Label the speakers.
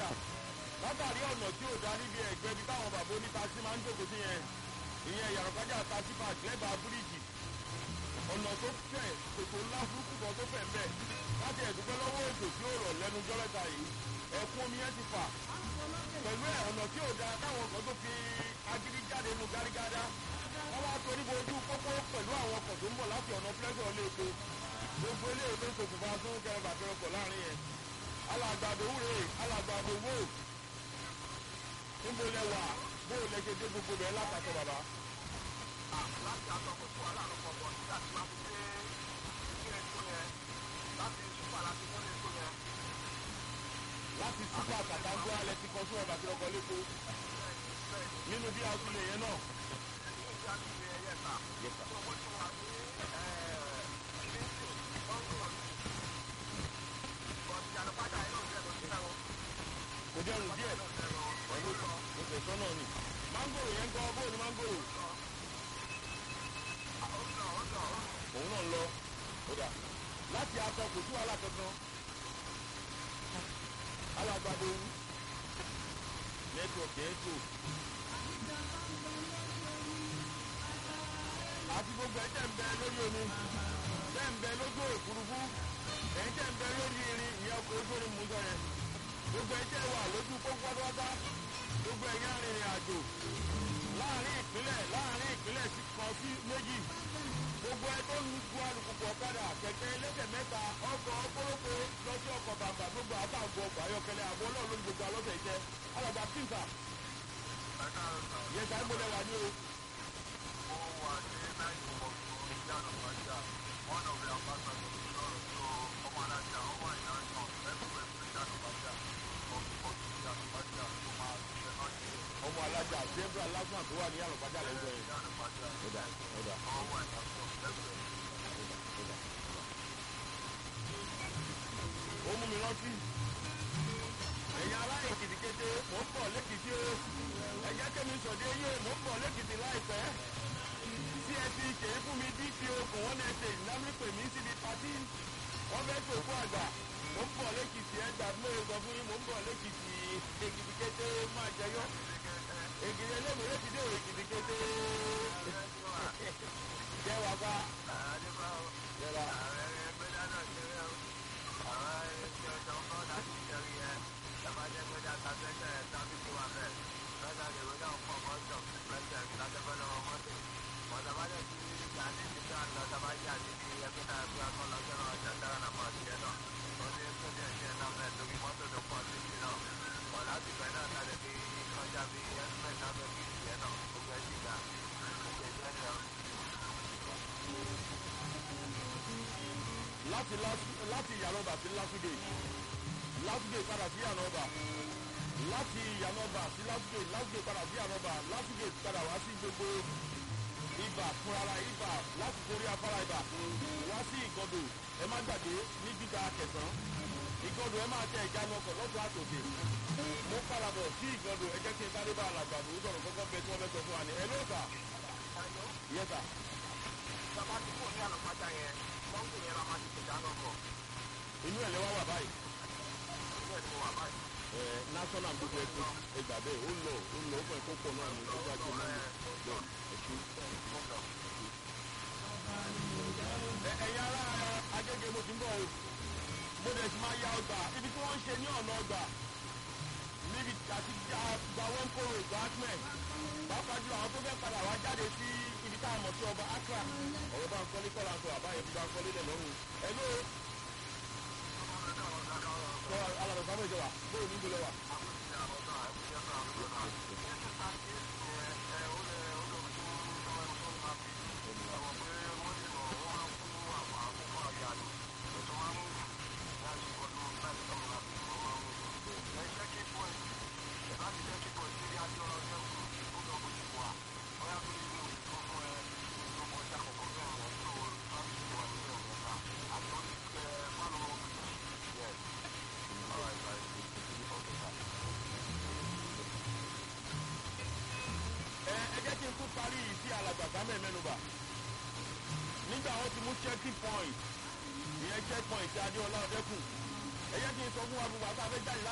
Speaker 1: àlùpàjà látàrí ọ̀nà tí ò dá níbi ẹ̀gbẹ́ bí táwọn bàbá onítaxi máa ń jókòó sí yẹn ìyẹn ìyàrá taxi park lẹ́bàá bíríìjì ọ̀nà tó fẹ̀ kòtò ńlá burúkú kan tó fẹ̀ ń bẹ̀ láti ẹ̀dúpẹ́ lọ́wọ́ òjò tí ó rọ̀ lẹ́nu jọ́lẹ́ta yìí ẹ̀kún omi yẹn ti fà pẹ̀lú ẹ̀ ọ̀nà tí ò da káwọn kan tó fi agídí jáde nu gárígádá wọ́n wá torí bo ojú pópó pẹ̀lú àwọn ọkọ̀ tó ń bọ̀ láti ọ̀nà pẹ́sọ̀ léèpo gbogbo eléyìí tó ń ṣokùnfà tó ń kẹrẹ bàtẹ́rẹ pọ̀ láàrin yẹn alàgbàdo wúre alàgbàdo wò níbo lẹ wà bó o lẹ ṣe dé gbogbo bẹ́ẹ̀ látàkọ bàbá.
Speaker 2: láti àtọkọ̀ fún aláàrọ̀ pọ̀pọ̀ nígbà tí wọ́n fi dé ilé ètò yẹn láti súpà láti mú ètò yẹn.
Speaker 1: láti súpà kàtàngó alẹ́ ti kan fún ẹ̀ bàtẹ́rẹ pọ̀ lépo nínú bí a tún lè yẹn náà.
Speaker 2: ní ìjà ti lè yẹ ta.
Speaker 1: Yes, sir.
Speaker 2: tó wọ́n ti wà ní ẹ̀ẹ́dẹ́gbẹ̀sì ọ̀gbọ̀n. bọ̀dì àlùpàdà yìí náà jẹ́ lọ́sí náà.
Speaker 1: kò dẹrùn díẹ̀ pẹ̀lú oṣù sọ́nà ni. mángòrò yẹn ń kọ́ bóòlù mángòrò òun náà ń lọ kódà láti akọ kò sí wàhálà kankan alágbàdo nẹ́tíwọ̀kì ẹ̀ tó àti gbogbo ẹ̀ tẹ̀ ń bẹ lórí omi tẹ̀ ń bẹ lójú òfurufú ẹ̀ tẹ̀ ń bẹ lórí irin ìyẹn ọkọ̀ ojú orin mú sọ yẹn gbogbo ẹ̀ tẹ̀ wà lójú pópó pátápátá gbogbo ẹ̀yìn arìnrìn àjò láàrin ìpínlẹ̀ láàrin ìpínlẹ̀ sí kan sí méjì gbogbo ẹ tó ń gu alùpùpù ọ̀kadà kẹ̀kẹ́ ẹlẹ́sẹ̀ mẹ́ta ọkọ̀ ọkọ̀lọ́kọ̀ lọ́sí ọkọ̀ bàbà gbogbo àtàgọ̀ ọkọ̀ ayọ́kẹ́lẹ́ àbọ̀ náà lórí gbogbo alọ́sẹ̀ ìjẹ́ alàgbà pínsà
Speaker 2: ẹ̀ka ọ̀sán.
Speaker 1: yẹn sáré gbọdọ̀ wà ní o.
Speaker 2: ó wà ní náírà ọ̀gbọ̀n ìjànà pàjá one of the ambassadors lọ́rọ̀ tó ọmọ alájà ọmọ ìyájọ́ ẹgbẹ́ ìjànà pàjá ọ̀gbọ̀n ìjànà pàjá tó máa ṣiṣẹ́ náà ṣe
Speaker 1: ọmọ alájà zebra lásán tó wà ní àlùpàjà lẹ́jọ́ yẹn.
Speaker 2: ìjànà pàjá
Speaker 1: ọ̀dà ọ̀dà
Speaker 2: ọwọ́ ìyájọ́ ẹgbẹ́
Speaker 1: ọ̀dà. ó mú mi rántí ẹ̀yin ará èkìtì kété mò ń bọ̀ lẹ́kìtì o ẹ̀jẹ̀ kẹ́mi sọ̀dé yé mò ń bọ̀ lẹ́kìtì láìpẹ́ tí ẹ ti kèé fún mi dpo kò wọ́n ní ẹsẹ̀ ìnáwó mi síbi pátí wọ́n fẹ́ tó kó àgbà mò ń bọ̀ lẹ́kìtì ẹ̀ gbà mọ́ ẹ̀gbọ́n fún yín mò ń bọ̀ lẹ́kìtì èkìtì kété máa jẹyọ èkìtì ẹlẹ́mìíràn ti dé o èkìtì kété jẹ́ wàá bá jẹ́ wàá. láti Lás- láti ìyànàbà sí lásùdè lásùdè padà sí ìyànàbà láti ìyànàbà sí lásùdè lásùdè padà sí ìyànàbà lásùdè padà wá sí gbogbo ibà fúnra ibà láti torí afárá ibà wá sí ìgọdò ẹ má gbàgbé ní gbígba kẹsàn ìgọdò ẹ máa tẹ ìjánu ọkọ̀ lọ́tọ̀ àtòkè mo padà bọ̀ sí ìgọdò ẹ jẹ́ kí n sáré bá alàgbàdo sọ̀rọ̀ kọ́kọ́ bẹ tí wọ́n fẹ́ sọ fún wa ni ẹ ló sà yẹ sà inú ẹ̀ lẹ́wọ́ wà báyìí ẹ national gbogbo ẹkọ ẹgbà bẹ́ẹ̀ ó lọ ó lọ ó fẹ́ kó pọ̀ náà ní ọjọ́ ajé náà lọ ẹ̀ṣin. ẹ̀yin ará agége mo ti ń bọ̀ o mo dẹ̀ ti máa ya ọgbà ibi tí wọ́n ń ṣe ní ọ̀nà ọgbà níbi àti gba wọn kóró ìgbà atmẹ pàápàá jùlọ àwọn tó fẹ́ padà wá jáde sí ibi tá a mọ̀ sí ọba accra ọ̀rọ̀ bá ń kọ́lé kọ́lá ń sọ àbáyé bí bá ń kọ́lé lẹ̀ lọ́rùn ẹ̀ ló sọ alàbẹ̀ sábẹ̀ ìjọba bóyá níbo lẹ wà. ẹ ẹ jẹ́ kí n tún parí yìí sí alàgbà sámẹ̀ mẹ́nuba nígbà wọn ti mú checking point ìyẹn check point ti adéọlá ọdẹkùn ẹ jẹ́ kí n sọ fún wa gbogbo àtàwọn fẹ́ jáde